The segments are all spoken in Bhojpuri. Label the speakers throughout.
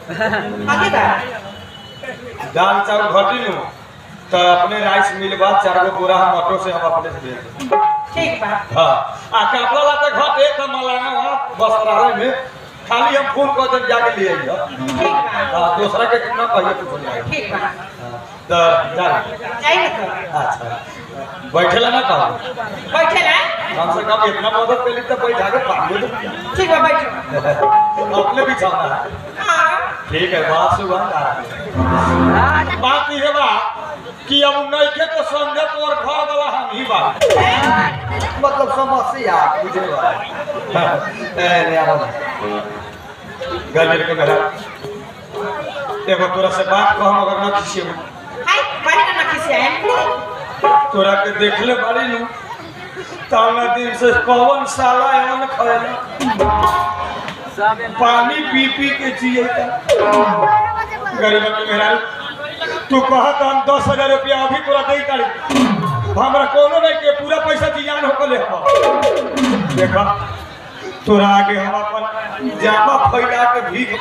Speaker 1: आगे बा
Speaker 2: दाल चावल घटी नु तो अपने राइस मिल बा चार गो बोरा हम ऑटो से हम अपने से भेज देब।
Speaker 1: ठीक बा
Speaker 2: हाँ आ कपड़ा लाते घटे तो मलाना वहाँ वस्त्रालय में खाली हम फोन कर देब जाके ले आइए
Speaker 1: ठीक बा
Speaker 2: हाँ दूसरा के कितना कहिए कुछ नहीं आएगा।
Speaker 1: ठीक बा
Speaker 2: तो जा
Speaker 1: जाइए तो
Speaker 2: अच्छा बैठेला ना कहो
Speaker 1: बैठे ना
Speaker 2: कम से कम इतना मदद कर ली तो बैठा के पानी दो
Speaker 1: ठीक बा बैठो
Speaker 2: अपने बिछाना है
Speaker 1: हाँ
Speaker 2: ठीक है बात सुबह बात ये बा कि अब नइखे तो समझे तो और घर वाला हम ही बा मतलब समस्या बुझे बा ए ने आवा गलिर के मेरा एगो तोरा से बात कहम अगर न किसी
Speaker 1: हाय बाहर ना किसी आए
Speaker 2: तोरा के देखले बाड़ी नु ताना दिन से कौन साला एवन खैला पानी पी पी के जिए गरीब के मेहरा तू कहत हम दस हजार रुपया अभी तोरा दे तारी हमरा कोनो नहीं के पूरा पैसा जियान होकले हम देखा तोरा आगे हम अपन जामा फैला के भीख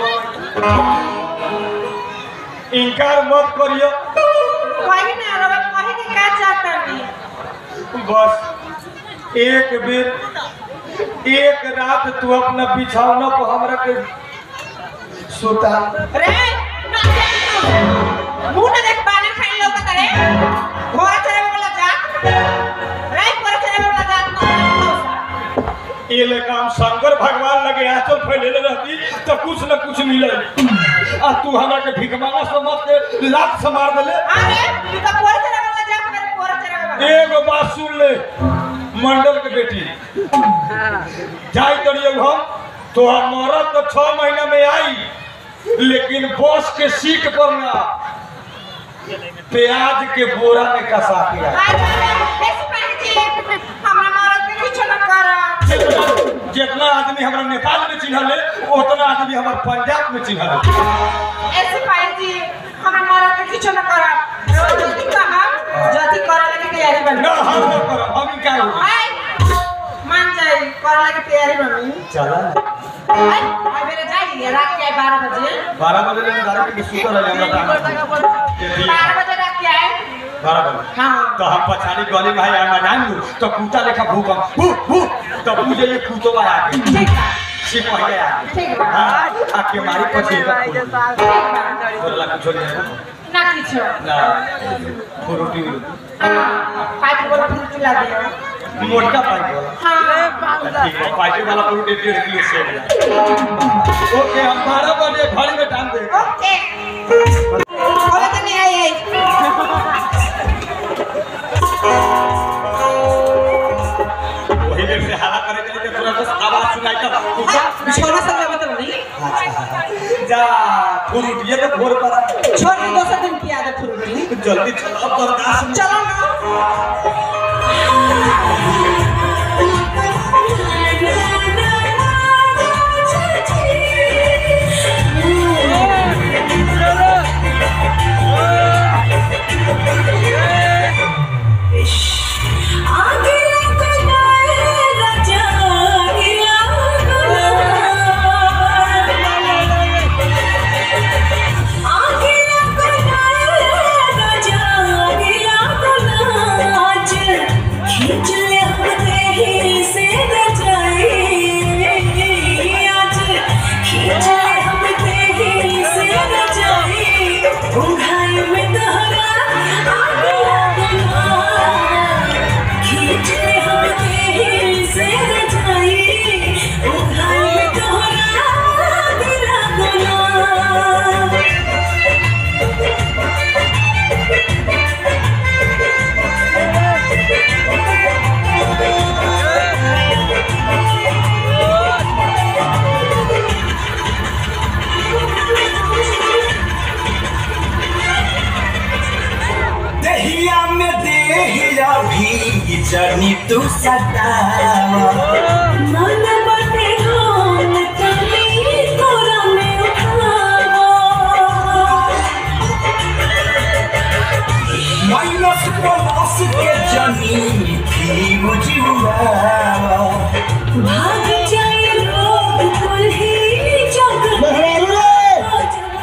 Speaker 2: मांग इनकार मत करियो
Speaker 1: कहीं ना रवा कहीं के का चाहता नहीं
Speaker 2: बस एक बेर एक रात तू अपना बिछौना पर हमरा के सुता
Speaker 1: रे ना मुंह ना देख पानी खाई लोग करे घोड़ा चढ़े वाला जा रे घोड़ा चढ़े वाला जा
Speaker 2: ये ले काम शंकर भगवान लगे आंचल फैलेले रहती तो कुछ न कुछ मिले आ तू हमरा के भिकमाना समझ के लात से मार देले
Speaker 1: अरे तू तो घोड़ा चढ़े वाला जा मेरे घोड़ा चढ़े वाला
Speaker 2: एगो बात सुन ले मंडल के बेटी जाई करिए हम तो हमारा तो छह महीना में आई लेकिन बस के सीट पर ना प्याज के बोरा में कसा के आई
Speaker 1: ऐसे पहन जी हमरा मरद के कुछ न करा
Speaker 2: जितना जितना आदमी हमारा नेपाल में चिन्हले उतना आदमी हमारे पंजाब में चिन्हले
Speaker 1: ऐसे पहन जी हमरा मरद के कुछ न करा जल्दी कहा जल्दी करे लगे तैयारी बन
Speaker 2: ना हम ना करब हम क्या होगी
Speaker 1: हाय मान जाए करे लगे तैयारी बनी
Speaker 2: चला
Speaker 1: हाय हाय मेरे जाइए रात के 12 बजे
Speaker 2: बारह बजे ले गाड़ी के सुतर है हमरा काम के दिए
Speaker 1: 12 बजे रात के आए
Speaker 2: बारह बजे
Speaker 1: हाँ
Speaker 2: तो हम पछाड़ी गली भाई आमा जान लू तो कुत्ता लेखा भूकम भू भू तो पूजे ये कुतो आ आके
Speaker 1: ठीक बा
Speaker 2: सिपाही आ आके
Speaker 1: ठीक बा
Speaker 2: हां आके मारी पछे का
Speaker 1: ठीक बा
Speaker 2: बोला कुछ नहीं
Speaker 1: ना किछो
Speaker 2: ना फ्रूटी
Speaker 1: पाइप वाला फूल चला दियो
Speaker 2: मोटका पाइप वाला
Speaker 1: हाँ
Speaker 2: ठीक है पाइप वाला फ्रूटी डेढ़ किलो से ओके हम बारह बजे घर में टाइम दे
Speaker 1: ओके बोले तो नहीं आई आई
Speaker 2: वही देर से हाला करे के लिए थोड़ा सा आवाज सुनाई तो कुत्ता
Speaker 1: छोरा सब लगा तो नहीं
Speaker 2: जा फ्रूट ये तो भोर पर
Speaker 1: छोड़ के दोसर दिन की आदत फूल
Speaker 2: जल्दी चलो अब बर्दाश्त
Speaker 1: चलो ना
Speaker 3: खींच ले अपने ही से रजाई आज खींच ले अपने ही से रजाई उंघाई में तहरा आग लगना खींच ले अपने ही से रजाई उंघाई में तहरा आग लगना
Speaker 4: दहिया में देहिया भी जनी तू सतावा
Speaker 3: मन बटे ढोल तली तोरा में उठावा
Speaker 4: माइनस प्लस के जनी थी मुझुआवा
Speaker 3: भाग जाए लोग कुल्ही जग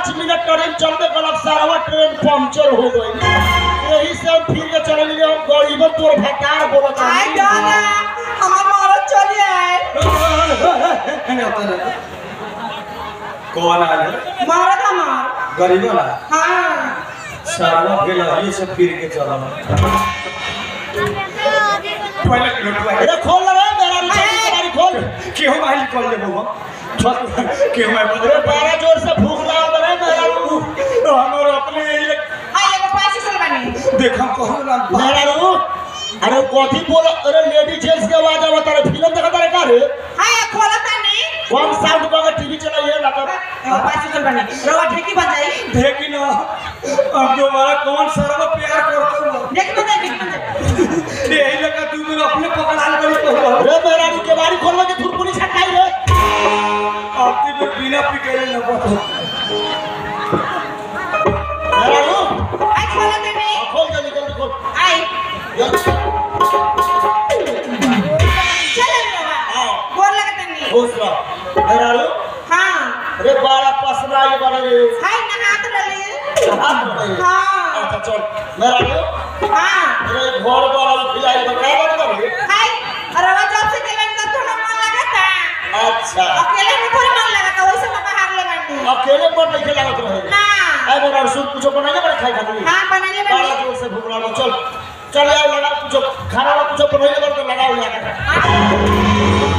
Speaker 5: पाँच मिनट ट्रेन चलते कल सारा ट्रेन पंचर हो गई यही से हम फिर के चले लिए हम गरीब तोर भकार बोलत
Speaker 1: आई दादा हमार मरद चली आए
Speaker 2: कौन आया
Speaker 1: मरद हमार
Speaker 2: गरीब वाला
Speaker 1: हाँ
Speaker 2: सारा गेला ये सब फिर के चला पहले लुटवा
Speaker 5: अरे खोल रे मेरा रिचार्ज गाड़ी खोल
Speaker 2: केहू माइल कॉल दे बाबा केहू माइल
Speaker 5: अरे बारह जोर से भूख लगा रे मेरा
Speaker 2: हमारे अपने यही
Speaker 1: आई एगो पैसे चल बनी
Speaker 2: देखा कहूँ ना
Speaker 5: मेरा रू अरे कथी बोल अरे लेडी जेंट्स के आवाज आवत रे फिल्म देखत रे का रे
Speaker 1: हाय खोला तानी
Speaker 5: कौन साउंड पर टीवी चलाइए ना तो
Speaker 1: एगो पैसे चल बनी रवा ठेकी बन जाई
Speaker 2: देखी ना अब दोबारा कौन सारा प्यार करता हूँ
Speaker 1: देख बन जाई देख बन जाई
Speaker 2: यही लगा तू मेरे अपने पकड़ाल करी कहूँ
Speaker 5: अरे मेरा रू के बारी खोलवा के थुरपुरी छटकाई रे
Speaker 2: आपकी में बिना पिटे न पता
Speaker 5: मेरा रू
Speaker 1: आई खोला तानी
Speaker 5: खोल जल्दी जल्दी खोल
Speaker 1: आई चल रवा बोल लगा तानी
Speaker 5: खुश रहो मेरा रू
Speaker 1: हाँ
Speaker 5: अरे बारा पसरा ये बड़े रे
Speaker 1: हाय नहात रही
Speaker 5: हाथ में दे।
Speaker 1: हाँ
Speaker 5: अच्छा चल मेरा रू
Speaker 1: हाँ
Speaker 5: अरे घर वाला खिलाई बता बता रे
Speaker 1: हाय रवा जब से गेलन तब थोड़ा मन लगता
Speaker 5: अच्छा
Speaker 1: अकेले में थोड़ी मन लगता वैसे मैं बाहर ले बनी
Speaker 5: अकेले पर नहीं खेला रहे
Speaker 1: ना
Speaker 5: आई मेरा सूप कुछ बनाइए बड़े खाई खाती
Speaker 1: हाँ बनाने
Speaker 5: बड़ा
Speaker 1: बनी
Speaker 5: जोर से भूख रहा हूँ। चल चल यार लगा कुछ खाना वाला कुछ बनाइए बड़े तो लगाओ यार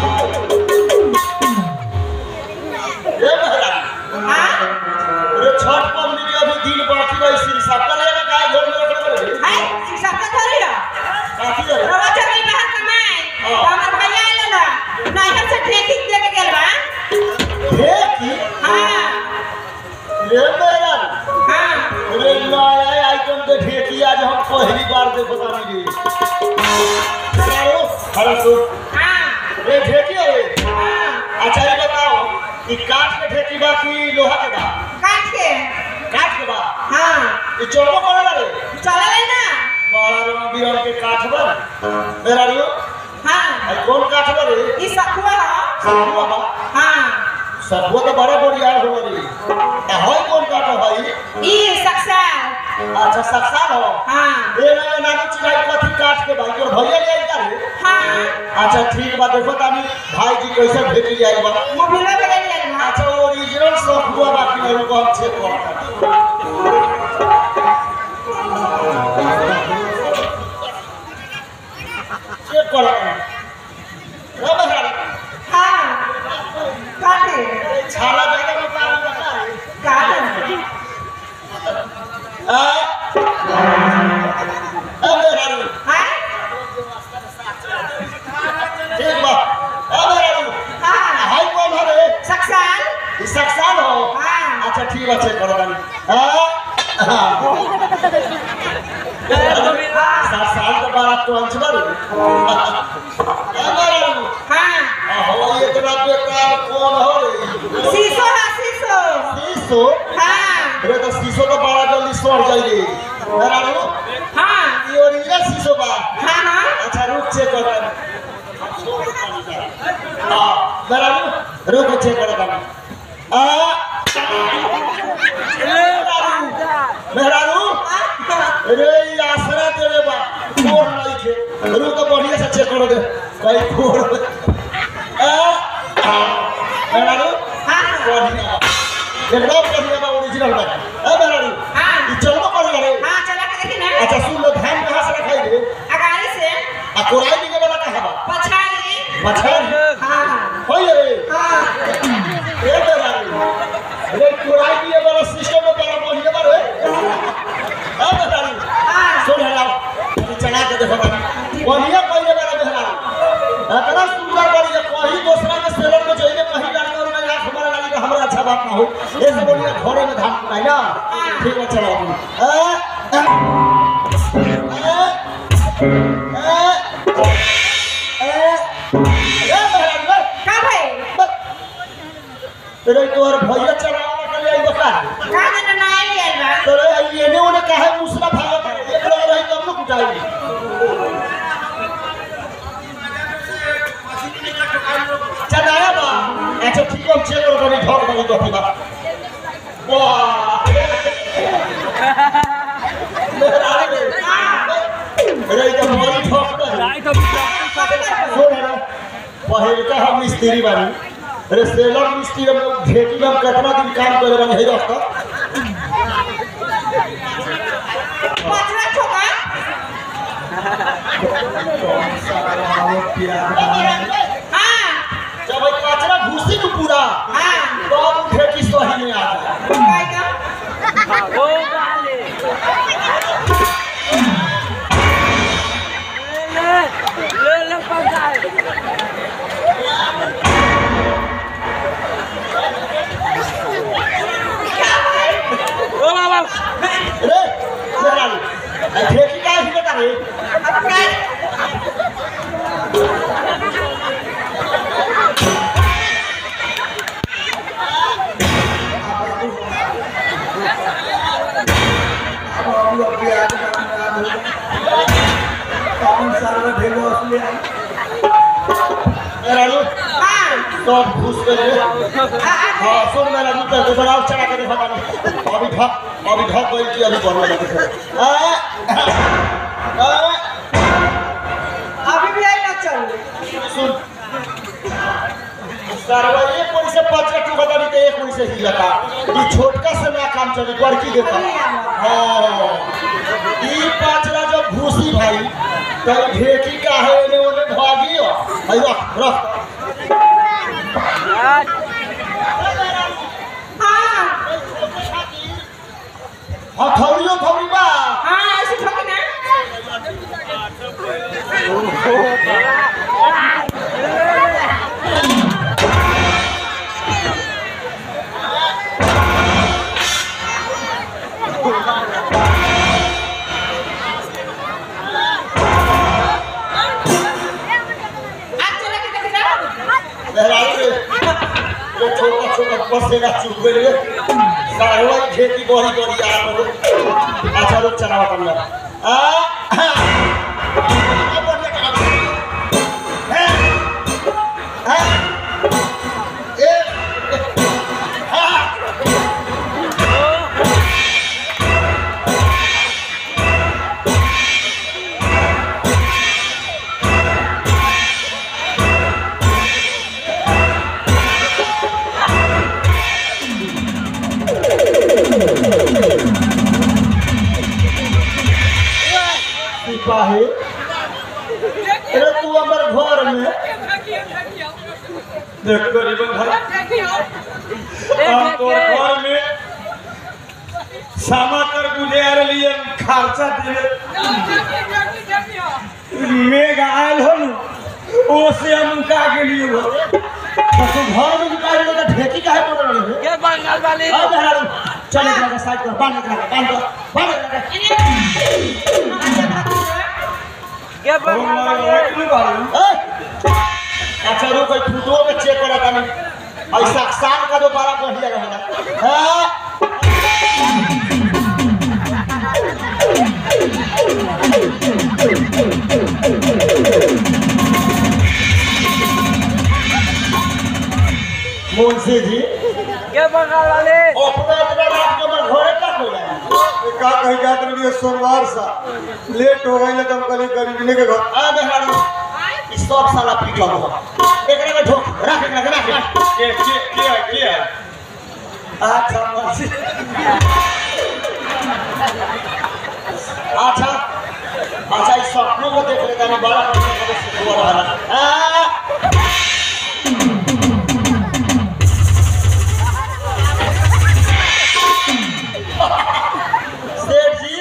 Speaker 5: ये मेरा
Speaker 1: हाँ
Speaker 5: अरे छठ पंडित के अभी दिन बाकी रही सिर सबका लेगा काय घर में रखने वाले
Speaker 1: हाय शिक्षा का थोड़ी है
Speaker 5: काफी है
Speaker 1: रवा जब नहीं बाहर कमाए तो हमार भैया आइल ना नहर से ठेकी दे के गेल बा
Speaker 5: हे की
Speaker 1: हाँ
Speaker 5: ये मेरा
Speaker 1: हाँ
Speaker 5: अरे नया आइटम के ठेकी आज हम पहली बार देखो तानी जी अरे सो
Speaker 1: हाँ
Speaker 5: ये ठेकी है
Speaker 1: हाँ
Speaker 5: अच्छा ये बताओ कि काठ के ठेकी बा कि लोहा के बा
Speaker 1: काट के
Speaker 5: काठ के बा
Speaker 1: हाँ
Speaker 5: ये चोरबो करे रे
Speaker 1: चला ले ना
Speaker 5: बड़ा रंग बिरंग के काठ बा मेरा रो
Speaker 1: हाँ
Speaker 5: आई कौन काठ बा रे
Speaker 1: ई सखुआ है
Speaker 5: सखुआ बा
Speaker 1: हाँ
Speaker 5: सखुआ तो बड़ा बढ़िया हो रे ए होय कौन काठ है भाई
Speaker 1: ई सक्सा
Speaker 5: अच्छा सक्सा हो
Speaker 1: हाँ
Speaker 5: ए ना नानी चिराई कथी काठ के भाई तोर भैया ले का रे
Speaker 1: हाँ
Speaker 5: अच्छा ठीक बा देखो तानी भाई जी कैसे भेट जाई बा
Speaker 1: मोबाइल में ले लेना
Speaker 5: अच्छा ओरिजिनल सखुआ बा कि नहीं को हम चेक करता चेक करो रे बहार
Speaker 1: हाँ काटे
Speaker 5: छाला ज्यादा निकाल बता है
Speaker 1: काटे
Speaker 5: आ अबे रारू
Speaker 1: हाँ
Speaker 5: ठीक बा अबे रारू
Speaker 1: हाँ
Speaker 5: हाय कौन है रे
Speaker 1: सक्सान
Speaker 5: ई सक्सान हो
Speaker 1: हाँ
Speaker 5: अच्छा ठीक बा चेक करो रानी हां सात साल के बाद तो अंच बारू अबे रारू
Speaker 1: हाँ
Speaker 5: हो ये तेरा बेटा कौन हो रे
Speaker 1: शीशो है शीशो
Speaker 5: शीशो
Speaker 1: हाँ
Speaker 5: अरे तो शीशो तो बड़ा जल्दी सड़ जाएगी रारू
Speaker 1: हाँ
Speaker 5: ये ओरिजिनल शीशो बा
Speaker 1: हाँ हाँ
Speaker 5: अच्छा रुक चेक कर रहा हाँ मेरा रुक रुक चेक कर रहा आ मेरा रुक अरे ये आसरा तेरे बा फोड़ नहीं थे रुक तो बढ़िया से चेक करो दे कहीं फोड़ आ मेरा रुक
Speaker 1: हाँ
Speaker 5: बढ़िया एकदम बढ़िया बा ओरिजिनल बा ए मेरा रुक
Speaker 1: हाँ
Speaker 5: ये चलो कर रे
Speaker 1: हाँ चला के देखी ना
Speaker 5: अच्छा सुन लो धान कहाँ से रखाई रे
Speaker 1: अगाड़ी से
Speaker 5: आ कोराई निके वाला कहाँ बा
Speaker 1: पछाड़ी
Speaker 5: मछली
Speaker 1: हाँ
Speaker 5: होय रे
Speaker 1: हाँ
Speaker 5: ए बेरा रे कोराई दिए वाला सिस्टम में बड़ा बढ़िया बा रे आ बेरा रे
Speaker 1: हाँ
Speaker 5: सुन हला ये चला के देखो बानी बढ़िया पहले वाला बेरा इतना सुंदर बढ़िया कहीं दूसरा के सेलर में जाइए कहीं लड़का और मैं आंख हमारा लगी तो हमारा अच्छा बात ना हो ये सब बढ़िया घरे में धान कुटाई ना ठीक है चलो ए ए ए ए
Speaker 1: का भाई
Speaker 5: तेरे तोर भैया चलावा के लिए बता
Speaker 1: का देना ना आई लिया बा
Speaker 5: तेरे ये ने उन्हें कहा मुसला भागत है एक लोग रही तब लोग कुटाई चलाया बा अच्छा ठीक है चलो बनी ढोक बनी तो बा वाह
Speaker 1: कभी कर
Speaker 5: सुन रे पहिलका हम मिस्त्री बानी अरे सेलर मिस्त्री हम भेटी में हम कितना दिन काम करे बानी है दोस्त
Speaker 1: पाचरा छोका हाँ
Speaker 5: जब एक कचरा घुसी तो पूरा
Speaker 1: हाँ
Speaker 5: तब भेटी सही में आ जाए
Speaker 1: काय का
Speaker 5: रे मेरा भेटी का ही बता रे
Speaker 1: अब काय
Speaker 5: मेरा लो
Speaker 1: हाँ
Speaker 5: सब घुस गए रे
Speaker 1: हाँ
Speaker 5: हाँ सुन मेरा लो तो बनाओ चढ़ा के देखा नहीं अभी ढक अभी ढक गई कि अभी बढ़ने लगे आ आ
Speaker 1: अभी भी आई ना चल
Speaker 5: सुन सरवा एक कोई से पाँच का टू बता तो एक कोई से ही लगा ये छोटका से ना काम चले बड़की देखा हाँ ये पाँचला जब घुसी भाई तो ढेकी का है ने ओने भागी हो भाई रख रख
Speaker 1: हाँ
Speaker 5: हाँ थौड़ियो थौड़ी बा
Speaker 1: हाँ ऐसे ठोकी ना आज चला के देख रहा
Speaker 5: लहराई रे ये छोटा छोटा पसेगा चुप गए रे सरवा ढेकी बड़ी बड़ी आ रहा अच्छा रुक चला बता मेरा आ आ बढ़िया चला हैं हैं ए हाँ सिपाही अरे तू हमारे घर में
Speaker 2: देख गरीबन भाई हम तो घर में सामा कर बुझे आ रही खर्चा दिए मेघ आयल हो न ओ से हम उनका के लिए हो
Speaker 5: तो तू घर में निकाल ले तो ढेकी काहे पड़ रही है
Speaker 6: ये बंगाल वाली
Speaker 5: अब मेहरारू चल एक लगा साइड कर बांध लगा बांध कर बांध लगा
Speaker 6: ये
Speaker 2: हम
Speaker 6: बंगाल वाली
Speaker 2: इतने बारे
Speaker 5: ए अच्छा रुक कोई फोटो में चेक करा तानी ऐसा साल का दोबारा बढ़िया रहेगा हां मुंशी जी
Speaker 6: ये बंगाल वाली
Speaker 5: अपना इतना रात के हमर घरे का कोई नहीं
Speaker 2: का कहीं जात रही सोमवार सा लेट हो गई तो हम कल गरीबने के घर
Speaker 5: आ मेहरारू ई सब साला पीटल हो एकरा में ठोक रख एकरा के रख
Speaker 2: के के के है के है अच्छा मर्सी
Speaker 5: अच्छा अच्छा इस सपनों को देख लेता मैं बड़ा करने का शुरू हो रहा है सेठ जी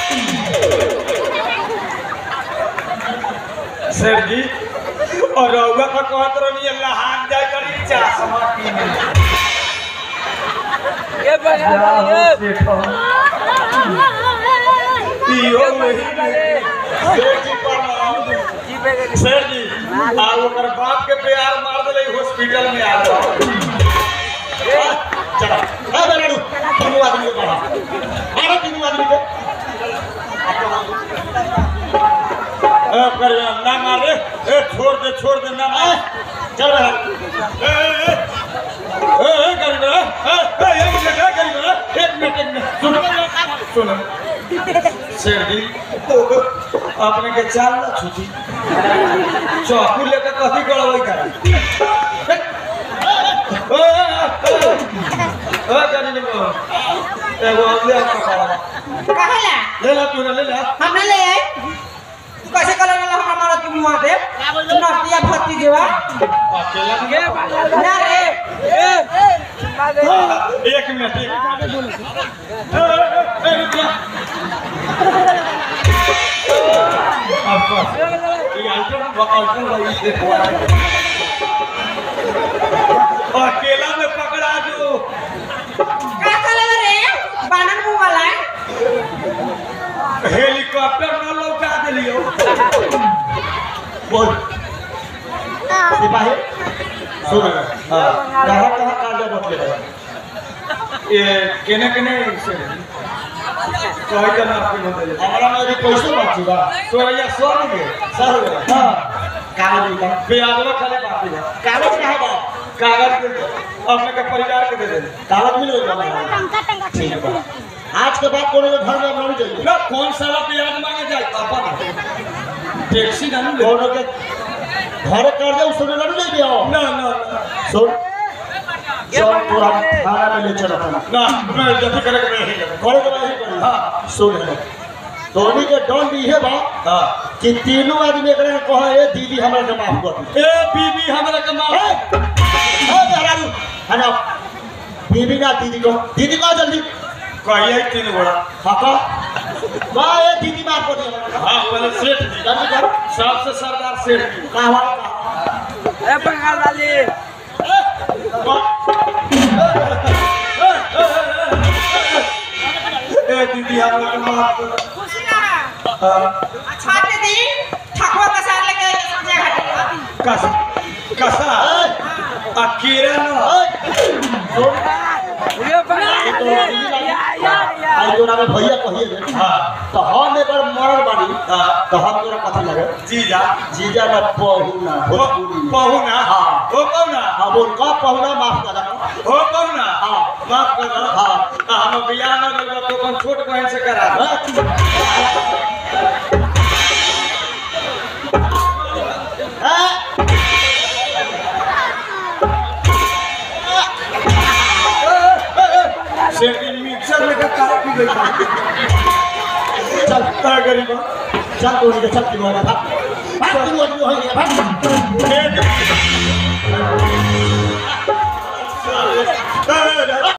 Speaker 2: सर जी और रउआ का कहत रहनी अल्लाह हाथ जाए करी चश्मा पीने
Speaker 6: ये बंगाल वाली
Speaker 2: पियो वही
Speaker 5: सेठ जी प्रणाम
Speaker 6: जी पे गई
Speaker 2: सर जी आ ओकर बाप के प्यार मार देले हॉस्पिटल में आ गया
Speaker 5: चलो ए बेलड़ू तीनों आदमी को पढ़ा अरे तीनों आदमी को
Speaker 2: अब कर ना मारे ए छोड़ दे छोड़ दे ना
Speaker 5: ए,
Speaker 2: मार
Speaker 5: चल बेटा
Speaker 2: ए ए ए ए गरीब ए ए एक मिनट ए गरीब एक मिनट एक मिनट सुनो सुनो सर जी आपने के चाल ना छूटी चाकू लेकर कथी करबै कर ओ ओ जानी ने एगो ले पकड़ा
Speaker 1: कहेला
Speaker 2: ले ला तू ले ला
Speaker 1: हमने ले आए तू कैसे कलर वाला हमरा मारा तू मुआ दे नटिया भत्ती देवा
Speaker 2: अकेला
Speaker 6: के बगल
Speaker 1: ना रे
Speaker 6: ए मागे
Speaker 2: एक मिनट एक मिनट ए, ए, ए, रुक जा। आपका ये आइटम आइटम भाई से हुआ है। अकेला में पकड़ा दो
Speaker 1: का कलर रे बानर मुंह वाला
Speaker 2: हेलीकॉप्टर न लौटा दिलियो
Speaker 5: बोल सिपाही सुन हाँ कहाँ कहाँ कांडा बदले रहे
Speaker 2: ये केने केने से कहे तो ना आपके बदले
Speaker 5: हमारा में अभी पैसे बची बा
Speaker 2: तो ये सौ रुपये
Speaker 5: सर हाँ कागज निकाल
Speaker 2: ब्याजवा खाली बाकी है
Speaker 5: कागज कहाँ बा
Speaker 2: कागज दे दो अपने के परिवार के दे दे
Speaker 5: कागज मिल गया ठीक बा आज के बाद कोनो के घर में नहीं जाइए
Speaker 2: ना कौन साला ब्याज मांगे जाए अपन टैक्सी ना ले
Speaker 5: कोनो के घर कर दे उसने नहीं जाइए आओ
Speaker 2: ना ना ना
Speaker 5: सुन चल तू हम थाना में ले चल अपन
Speaker 2: ना मैं जति करे के नहीं करे
Speaker 5: करे के नहीं करे हाँ सुन ले धोनी के डॉन भी है बा
Speaker 2: हां
Speaker 5: कि तीनों आदमी एकरा के कहा ए दीदी हमरा के माफ कर दी
Speaker 2: ए बीबी हमरा के मार
Speaker 5: ए ए मेहरारू हना बीबी ना दीदी को दीदी को जल्दी
Speaker 2: कहिए तीन गोड़ा
Speaker 5: हाँ का वाह ए दीदी माफ कर दी
Speaker 2: हां पहले सेठ जी
Speaker 5: जल्दी कर
Speaker 2: सबसे सरदार सेठ जी
Speaker 5: का हुआ
Speaker 6: ए बगल वाली
Speaker 2: ए दीदी हमरा के माफ कर
Speaker 1: खुश ना
Speaker 2: हाँ,
Speaker 1: अच्छा के दिन ठकुआ का सार लेके समझे घाटे
Speaker 2: कस कसा आ कीड़ा ना
Speaker 6: ये बगल वाली या या या
Speaker 5: आई जोना में भैया कहिए रे
Speaker 2: हां
Speaker 5: तो हम एकर मरल बानी
Speaker 2: हां
Speaker 5: तो हम तोरा कथी लगे
Speaker 2: जीजा
Speaker 5: जीजा ना पहुना भोजपुरी में।
Speaker 2: पहुना
Speaker 5: हाँ।
Speaker 2: ओ पहुना
Speaker 5: हाँ बोल का पहुना माफ कर दो
Speaker 2: ओ पहुना
Speaker 5: हाँ।
Speaker 2: माफ कर दो
Speaker 5: हाँ।
Speaker 2: आ, हम बियाह न करबो तो अपन छोट बहन से करा दो से मिक्सर में का काट की गई
Speaker 5: चल
Speaker 2: का गरीबा
Speaker 5: चल तो नहीं चल तीनों में भाग भाग तीनों आदमी हो गया भाग
Speaker 2: ए